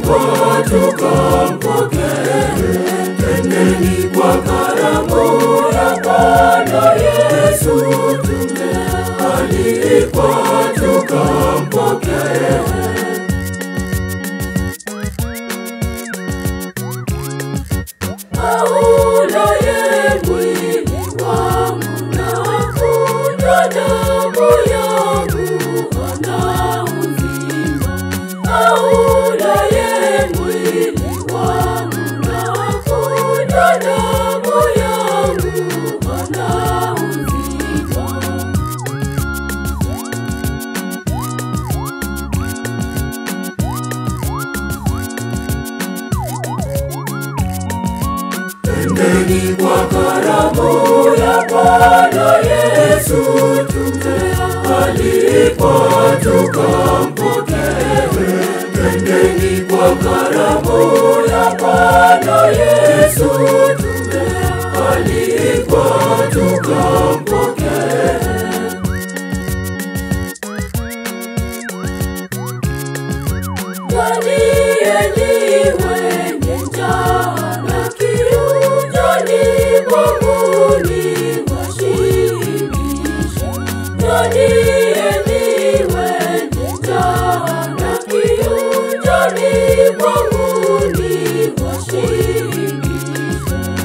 Tumealikwa tukampokee, twendeni kwa karamu ya Bwana Yesu. Tumealikwa tukampokee. Aulaye mwili wangu na kunywa damu yangu ana uzima. Aulaye mwili wangu na kunywa damu yangu ana uzima. Twendeni kwa karamu ya Bwana Yesu, tumealikwa tukampokee. Twendeni kwa karamu ya Bwana Yesu, tumealikwa tukampokee. Walieni wenye njaa na kiu, njoni mwanguni washibishe. Walieni wenye njaa na kiu, njoni mwanguni washibishe.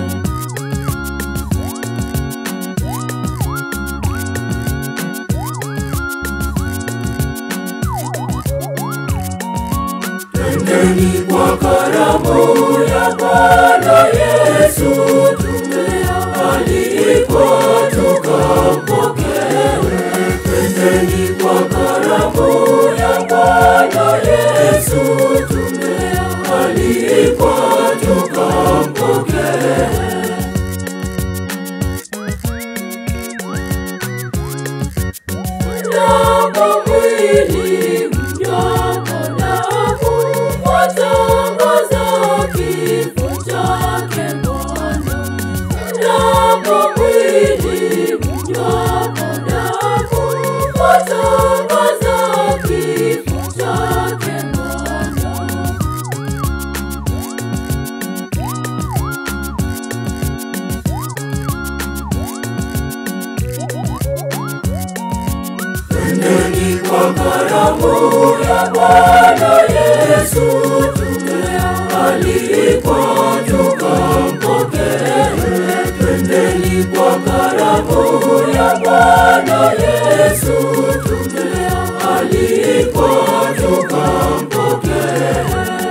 Twendeni kwa karamu ya Bwana Yesu, tumealikwa tukampokee. Twendeni kwa karamu ya Bwana Yesu, tumealikwa tukampokee. Mnyama mwili, mnyama damu, watangaza kifo chake Bwana. Mnyama mwili, mnyama damu, watangaza kifo chake Bwana. Twendeni kwa karamu ya Bwana Yesu, tumealikwa tukampokee. Twendeni kwa karamu ya Bwana Yesu, tumealikwa tukampokee.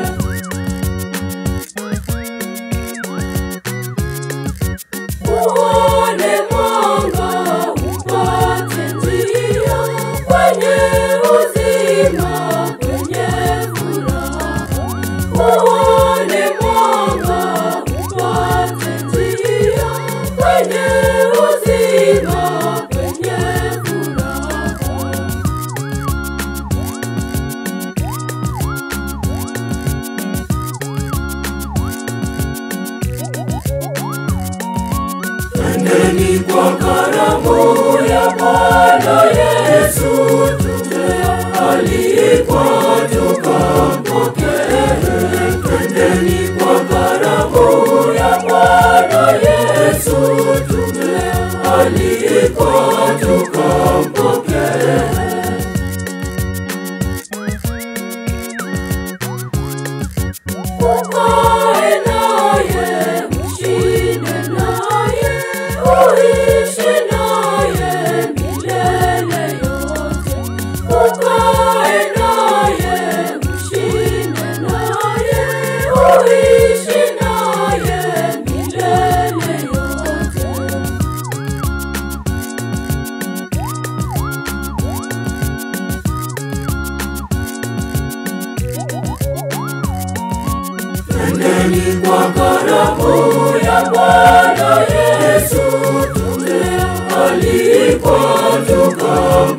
Uone mwanga upate njia kwenye uzima, kwenye furaha. Uone mwanga upate njia kwenye uzima, kwenye furaha. Twendeni kwa karamu ya Bwana Yesu, tumealikwa tukampokee. Twendeni kwa karamu ya Bwana Yesu, tumealikwa tukampokee. Ukae naye, ushinde naye, uishi naye milele yote. Ukae naye, ushinde naye, uishi naye milele yote. Twendeni kwa karamu ya Bwana Yesu, tumealikwa tukampokee.